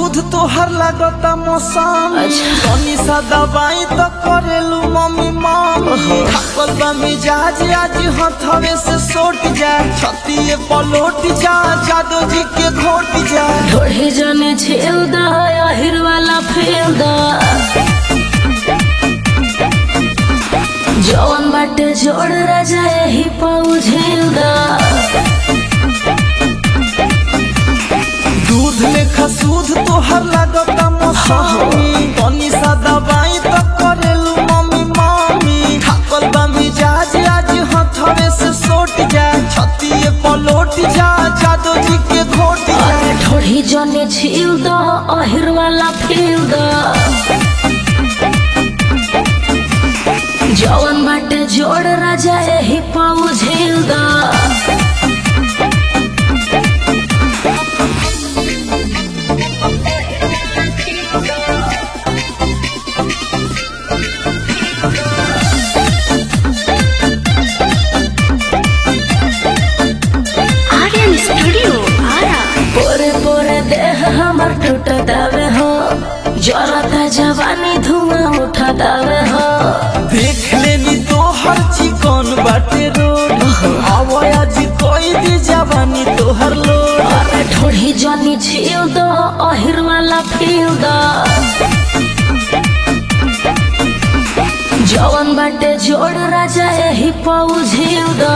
सूद तोहर लागता मौसम अच्छा। तनी सा दवाई तो करेलू मम्मी मम्मी थकल बा मिजाज आज हथवे से सोट जा छतिए पलोट जा जादो जी के घोट जा ढोढ़े जने छेल दा आहिर वाला फेल दा जवन बाटे जोड़ राजा यही पाऊ झेल दा दूध लेखा सूद तोहर लागता मौसमी तनी सा दवाई तो करेलू मम्मी मम्मी थकल बा मिजाज आज हथवे से सोट जा छतिए पलोट जा जादो जी के घोट जा अरे ढोढ़ी जने छील दा आहिर वाला फेल दा जवन बाटे जोड़ राजा यही पाऊ झेल दा आर्यन स्टूडियो आरा पोरे पोरे देह हमर टूटतावे हो जरता जवानी धुआं उठतावे हो देख लेनी तोहर चिकन बाटे रोड आवाया जी कोई दी जवानी तोहर लोड अरे ढोढ़ी जनी छील दो अहिर वाला फील दो जवन बाटे जोड़ राजा यही पाऊ झील दो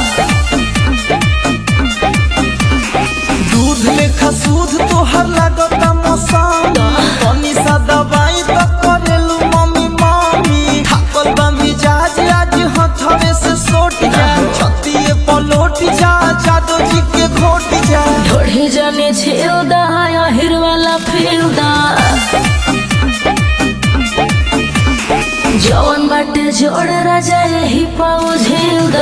दूध लेखा सूद तोहर लागता मौसम तनी सा दवाई तो करेलू मम्मी मम्मी थकल बा मिजाज आज हथवे से सोट जा छतिए पलोट जा जादो जी के घोट जा ढोढ़ी जनी छील दो अहिर वाला फील दो जवन बाटे जोड़ राजा यही पाऊ झील दो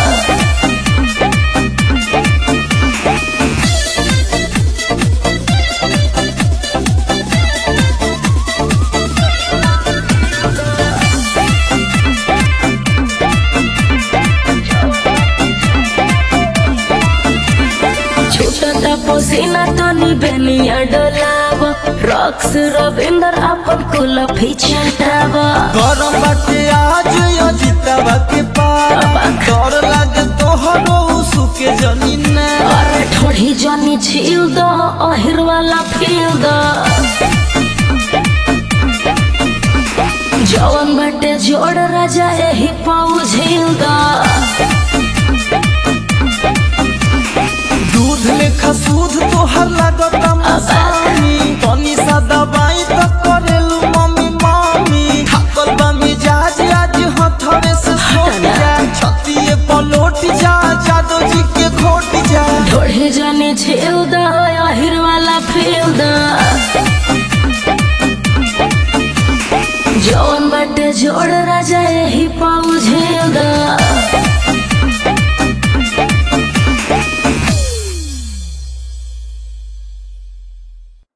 छूटता पसीना तो बेनिया डोलाव रॉक्स रविंदर अपन कुल फिचटाव गरम बाटे आज अजितवा के पार डर लागे तोहरो सुके जमीन अरे ठोड़ी जनी छील दो अहिर वाला फील दो जवन बाटे जोड़ राजा यही पाऊ झील दो दूध लेखा सूद तोहर लागता मसानी तनी सा दवाई तो करेलू मम्मी मम्मी थकल बा मिजाज आज हथवे से सोट जा छतिए पलोट जा जादो जी के घोट जा ढोढ़ी जनी छील दो अहिर वाला फील दो जवन बाटे जोड़ राजा यही पाऊ झील दो